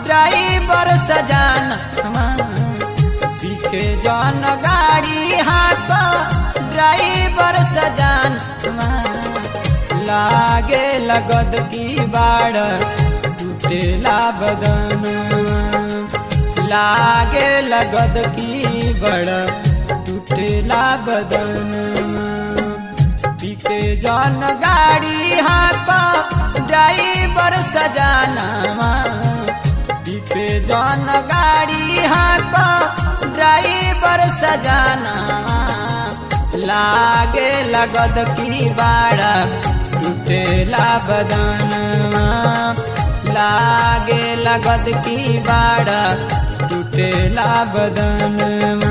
driver सजानवा बिके जन गाड़ी हाथ ड्राइवर सजानवा लागे लगद की बाड़ टूटेला बदनवा लागे लगद की बड़ टूटेला बदनवा बिके जन गाड़ी हाथ ड्राइवर सजानवा बिके जन गाड़ी हाथ ड्राइवर सजानवा लागे लगद की बाड़ा टूटेला बदनवा लागे लगद की बाड़ा टूटेला बदनवा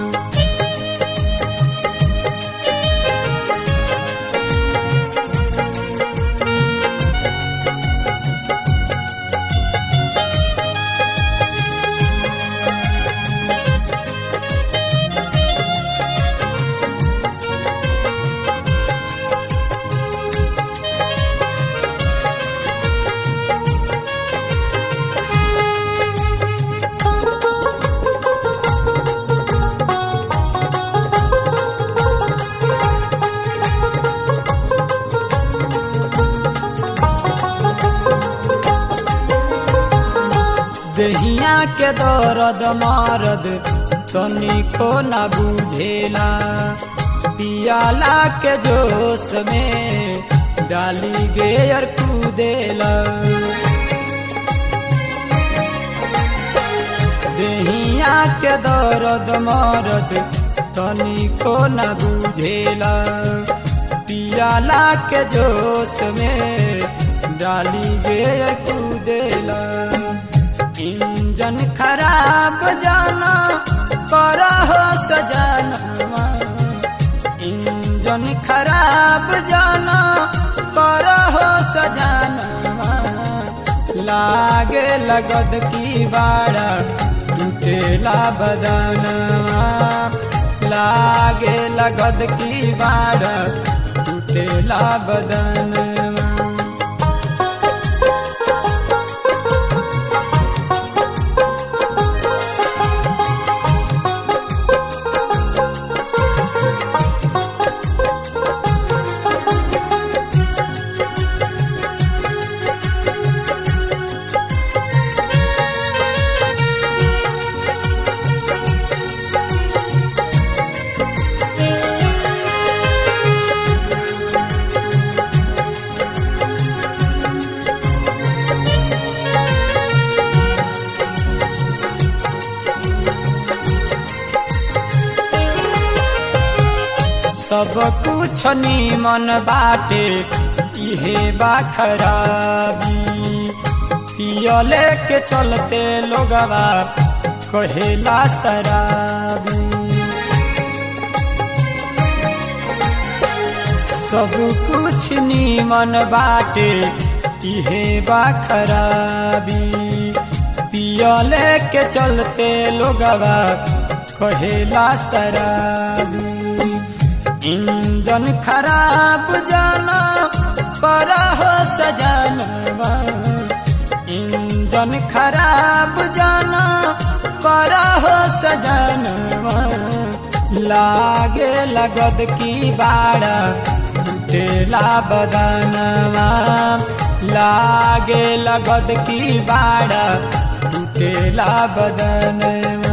दहिया के दर्द मारद तनिको न बुझेला पियाला के जोश में डाली गेयर कूदेला दहिया के दर्द मारद तनिको न बुझेला पियाला के जोश में डाली गेयर कूदेला इंजन खराब जाना करा हो सजानवा इंजन खराब जाना करा हो सजानवा लागे लगद की बाड़ा टूटेला बदनवा लागे लगद की बाड़ा टूटेला बदनवा सब कुछ नीमन बाटे इहे बा खराबी पियले के चलते लोगवा कहेला शराबी सब कुछ नीमन बाटे इहे बा खराबी पियले के चलते लोगवा कहेला शराबी इंजन खराब जाना कर हो सजनवा इंजन खराब जाना कर हो सजनवा लागे लगद की बाड़ा टूटेला बदनवा लागे लगद की बाड़ा टूटेला बदनवा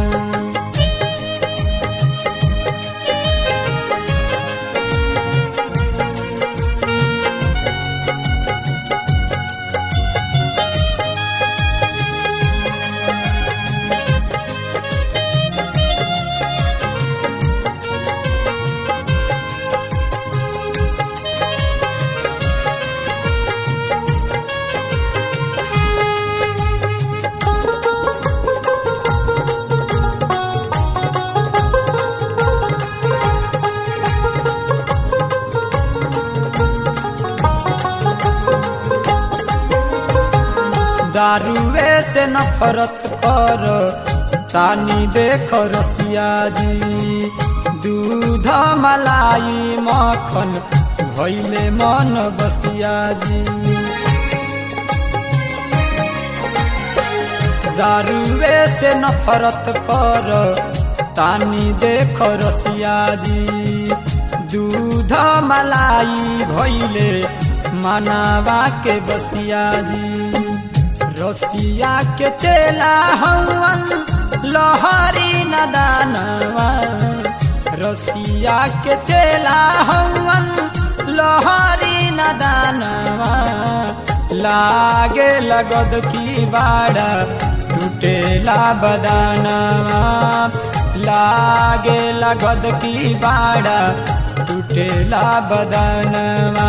दारुए से नफरत कर तानी देख रसिया जी दूध मलाई मखन भैले मन बसिया जी दारुए से नफरत कर तानी देख रसिया जी दूध मलाई भैले मनावा के बसिया जी रसिया के चेला हवन लहरी नदानवा रसिया के चेला हवन लहरी नदानवा लागे लगद की बाड़ा टूटेला बदानवा लागे लगद की बाड़ा टूटेला बदनवा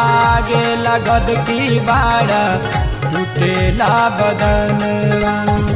लागे लगद की बाड़ा टूटेला बदनवा